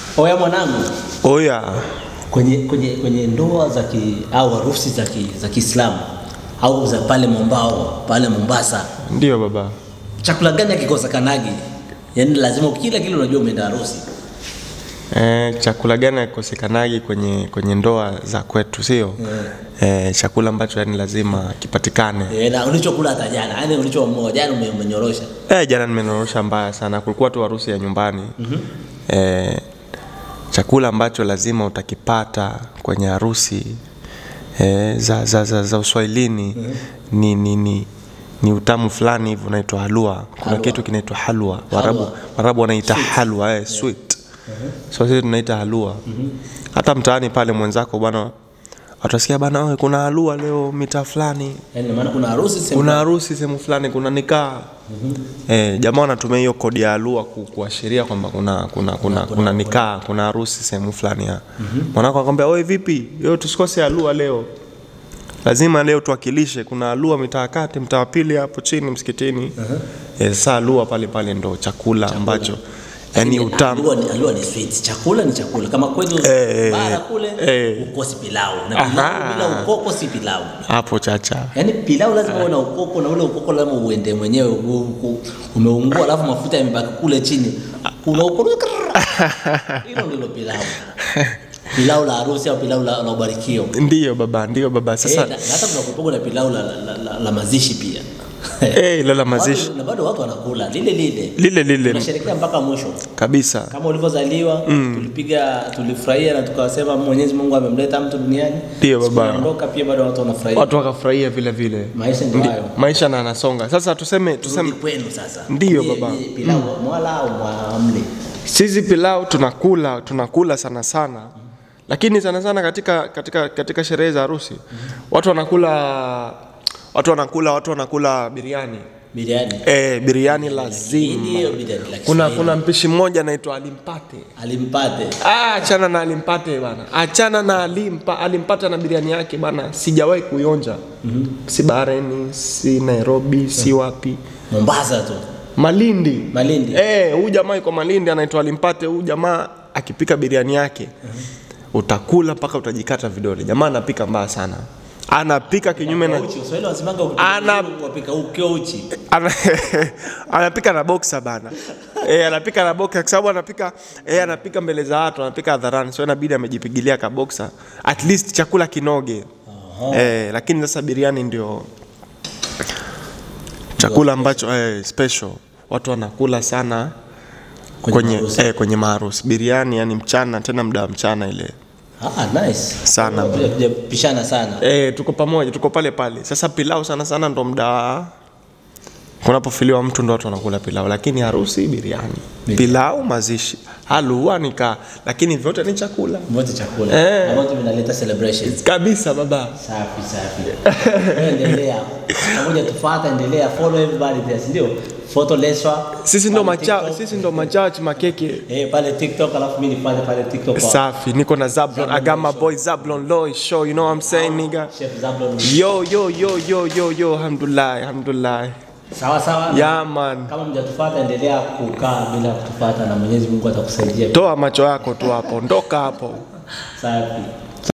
Oya mwanangu, Oya, kwenye kwenye kwenye ndoa za ki, au harusi za ki, za Kiislamu au za pale Mombao pale Mombasa, ndio baba. chakula gani hakikosekanagi? Yaani lazima kila kile unajua umeenda harusi. Eh, chakula gani hakikosekanagi kwenye kwenye ndoa za kwetu, sio? Eh, chakula ambacho yani lazima kipatikane. Eh, na ulichokula hata jana, yaani ulichoamua jana ume- umenyorosha. Eh, jana nimenorosha mbaya sana, kulikuwa tu harusi ya nyumbani. Eh, chakula ambacho lazima utakipata kwenye harusi eh, za, za, za, za uswahilini ni, ni, ni, ni utamu fulani hivi unaitwa halua. Kuna Halwa. kitu kinaitwa halwa. Warabu, Halwa. Warabu wanaita halwa eh, sweet. So sisi tunaita halua. Hata mtaani pale mwenzako bwana watasikia bana, "Oe, kuna halua leo mitaa fulani Yaani maana kuna harusi sehemu kuna harusi sehemu fulani, kuna nikaa eh, jamaa wanatumia hiyo kodi ya alua ku, kuashiria kwamba kuna kuna kuna, kuna nikaa kuna harusi sehemu fulani ya mwanako akwambia, oe vipi, yo tusikose alua leo, lazima leo tuwakilishe. Kuna alua mitaa kati, mtaa wa pili hapo chini msikitini. Eh, saa alua pale pale ndo chakula ambacho yani Lakini utamu Alua ni, alua ni sweet. Chakula ni chakula. Kama kwetu Eh, bara kule eh. ukosi pilau. Na Aha. pilau bila ukoko si pilau. hapo chacha. Yaani pilau lazima uwe na ukoko na ule ukoko lazima uende mwenyewe u- u- umeungua alafu mafuta yamebaki kule chini. Kuna ukoko. Hilo ndilo pilau. Pilau la harusi au pilau la, la ubarikio. Ndiyo baba, ndiyo baba. Eh, Sasa na, na hata kuna kupogo na pilau la, la, la, la, la mazishi pia. eh, lala mazishi Watu, na bado watu wanakula lile lile. lile lile Tunasherehekea mpaka mwisho. kabisa. kama ulivyozaliwa tulipiga tulifurahia na tukasema Mwenyezi Mungu amemleta mtu duniani. Ndio, Siku baba. anaondoka pia bado watu wanafurahia. watu wakafurahia vile vile Maisha ndio hayo. maisha na anasonga sasa tuseme Rudi tuseme kwenu sasa. Ndio, Je, baba. je, Pilau mwala au mwamle? sisi pilau tunakula tunakula sana sana lakini sana sana katika katika katika sherehe za harusi watu wanakula watu wanakula watu wanakula biriani Biriani. eh biriani Hii lazima ndio biriani la kuna Kiswahili. kuna mpishi mmoja anaitwa alimpate alimpate. Ah, achana na alimpate bana, achana na alimpa, alimpata na biriani yake bana, sijawahi kuionja si Bahrain, si Nairobi, si wapi, Mombasa tu. Malindi. Malindi. Eh, huyu jamaa yuko Malindi anaitwa Alimpate. Huyu jamaa akipika biriani yake utakula mpaka utajikata vidole. Jamaa anapika mbaya sana, anapika kinyume na Uchi, Waswahili wanasemanga ukipika Ana- uchi, wapika ukio uchi. ana, anapika na boxa bana. Eh, anapika na boxa kwa sababu anapika eh, anapika mbele za watu, anapika hadharani. So inabidi amejipigilia ka boxa. At least chakula kinoge. Eh, lakini sasa biriani ndio chakula ambacho eh, special watu wanakula sana kwenye harusi. eh, kwenye maharusi. Biriani yani mchana, tena muda wa mchana ile. Ah, nice. Sana. Tuja- tujapishana sana. Eh, tuko pamoja, tuko pale pale. Sasa pilau sana sana ndo muda wa kunapofiliwa mtu ndo watu wanakula pilau, lakini harusi biriani, pilau mazishi, halua nika, lakini vyote ni chakula Wote chakula. Eh. Na wote vinaleta celebrations. kabisa baba. Safi safi. Wewe endelea. Pamoja tufuata, endelea follow everybody there, si ndio? Photo Leswa. Sisi ndo pale macha, TikTok. sisi ndo machachi makeke. Eh, pale TikTok alafu mimi nifanye pale TikTok kwa Safi, niko na Zablon, I got my boy Zablon Loy show, you know what I'm saying nigga. Chef Zablon. Yo yo yo yo yo yo, alhamdulillah, alhamdulillah. Sawa sawa. Yeah man. Kama mjatufuata endelea kukaa bila kutufuata na Mwenyezi Mungu atakusaidia. Toa macho yako tu hapo, ondoka hapo. Safi.